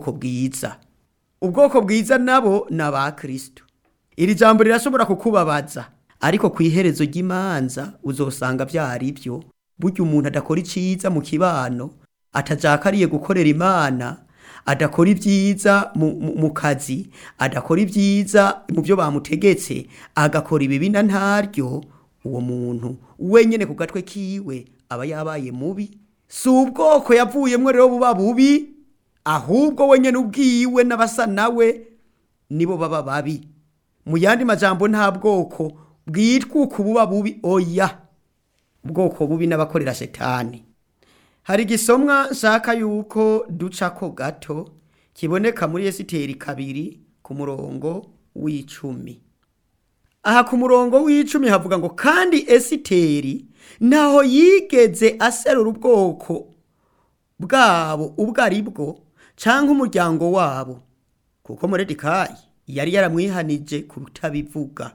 ubwoko bwiza ubwoko bwiza nabo ni aba kirisito iri jambo rirashobora kukubabaza ariko ku iherezo ry'imanza uzosanga byari byo burya umuntu adakora iciza mu kibano atajakariye gukorera imana adakora ibyiza mu, mu, mu kazi adakora ibyiza mu byo bamutegetse agakora ibibi na ntaryo uwo muntu wenyene ku gatwe kiwe aba yabaye mubi si ubwoko yavuyemwo rero buba bubi ahubwo wenyene ubwiwe n'abasa nawe nibo baba babi mu yandi majambo nta bwoko bwitwa uku buba bubi oya ubwoko bubi n'abakorera shetani hari igisomwa nshaka yuko ducako gato kiboneka muri esiteri kabiri ku murongo w'icumi aha ku murongo w'icumi havuga ngo kandi esiteri ntaho yigeze aserura ubwoko bwabo ubwo ari bwo cyangwa umuryango wabo kuko moredikayi yari yaramwihanije kutabivuga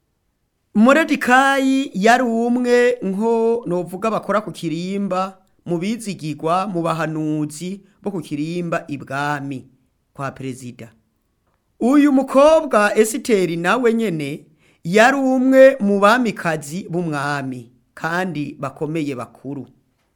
moredikayi yari umwe nko novuga bakora ku kirimba mu bizigirwa mu bahanuzi bo ku kirimba ibwami kwa perezida uyu mukobwa esiteri nawe nyene yari umwe mu bamikazi b'umwami kandi bakomeye bakuru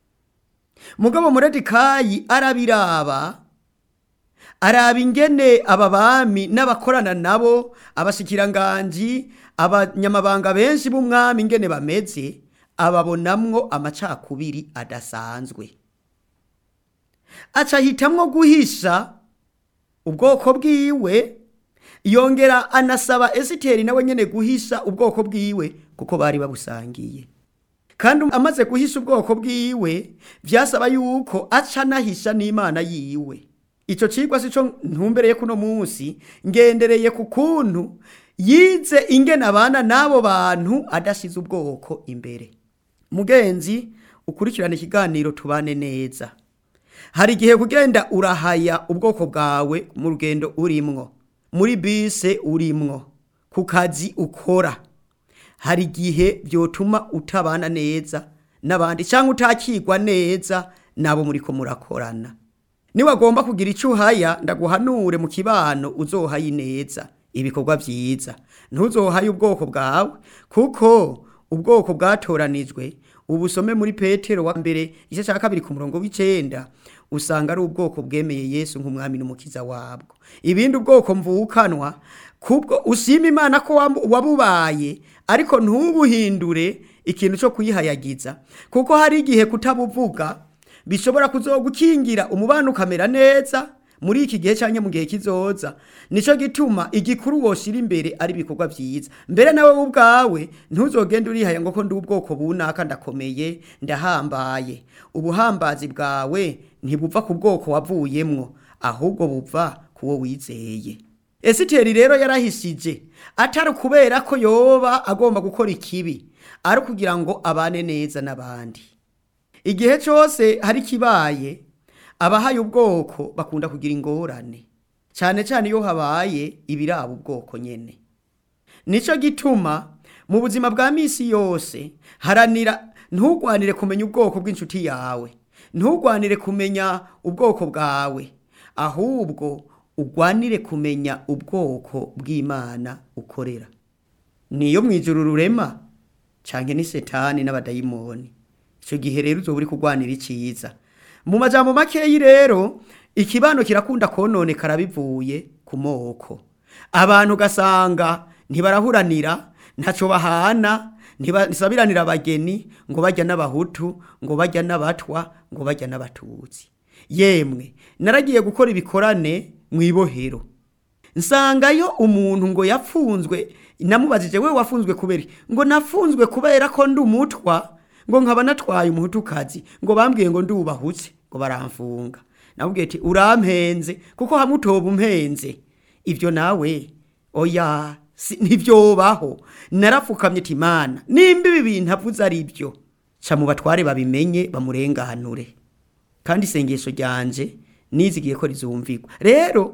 mugabo muredikayi arabiraba araba ingene aba bami n'abakorana nabo abashikiranganji abanyamabanga benshi b'umwami ingene bameze ababonamwo amacakubiri adasanzwe aca ahitamwo guhisha ubwoko bwiwe yongera anasaba esiteri nawe nyene guhisha ubwoko bwiwe kuko bari babusangiye kandi amaze guhisha ubwoko bwiwe vyasaba yuko aca anahisha n'imana yiwe ico cigwa sico ntumbereye kuno munsi ngendereye ku kuntu yize ingene abana n'abo bantu adashize ubwoko imbere mugenzi ukurikirana ikiganiro tubane neza hari igihe kugenda urahaya ubwoko bwawe mu rugendo urimwo muri bise urimwo ku kazi ukora hari igihe byotuma utabana neza n'abandi cyangwa utakigwa neza nabo muri ko murakorana niwagomba kugira icyo uhaya ndaguhanure mu kibano uzohaye neza ibikorwa byiza ntuzohaye ubwoko bwawe kuko ubwoko bwatoranijwe ubusome muri petero wa mbere igice cya kabiri ku murongo w'icenda usanga ari ubwoko bwemeye yesu nk'umwami n'umukiza wabwo ibindi ubwoko mvukanwa kubwo ushima imana ko wabubaye ariko ntubuhindure ikintu cyo kuyihayagiza kuko hari igihe kutabuvuga bishobora kuzogukingira umubano ukamera neza muri iki gihe cyangwa mu gihe kizoza nico gituma igikuru woshira imbere ari ibikorwa byiza mbere nawe ubwawe ntuzogende urihaya ngo ko ndi ubwoko bunaka ndakomeye ndahambaye ubuhambazi bwawe ntibuva ku bwoko wavuyemwo ahubwo buva kuwo wizeye esiteri rero yarahishije atari kubera ko yoba agomba gukora ikibi ari kugira ngo abane neza n'abandi igihe cyose hari kibaye abahaye ubwoko bakunda kugira ingorane cyane cyane iyo habaye ibiraba ubwoko nyene nico gituma mu buzima bwa misi yose haranira ntugwanire kumenya ubwoko bw'inshuti yawe ntugwanire kumenya ubwoko bwawe ahubwo ugwanire kumenya ubwoko bw'imana ukorera niyo mwijuru rurema canke ni setani n'abadayimoni icyo gihe rero uzoba uri kurwanira icyiza mu majambo makeyi rero ikibano kirakunda kononekara bivuye ku moko abantu ugasanga ntibarahuranira ntacyo bahana ntibasabiranira abageni ngo bajya n'abahutu ngo bajya n'abatwa ngo bajya n'abatutsi yemwe naragiye gukora ibikorane mu ibohero nsangayo umuntu ngo yapfunzwe namubajije we wafunzwe kubera ngo nafunzwe kubera ko ndi umutwa ngo nkaba natwaye umuhutukazi ngo bambwiye ngo ndubahutse ngo baramfunga namubwiye ati urampenze kuko hamwe utoba umpenze ibyo nawe oya ntibyobaho narapfukamye ati imana nimba ibi bintu avuze ari byo ca mu batware babimenye bamurenganure kandi isengesho ryanje nizigiye ko rizumvigwa rero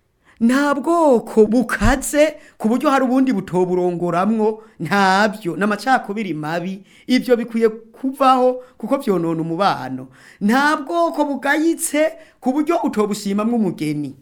nta bwoko bukaze ku buryo hari ubundi butoburongoramwo ntabyo n'amacakubiri mabi ibyo bikwiye kuvaho kuko byonona umubano nta bwoko bugayitse ku buryo utobushimamwo umugeni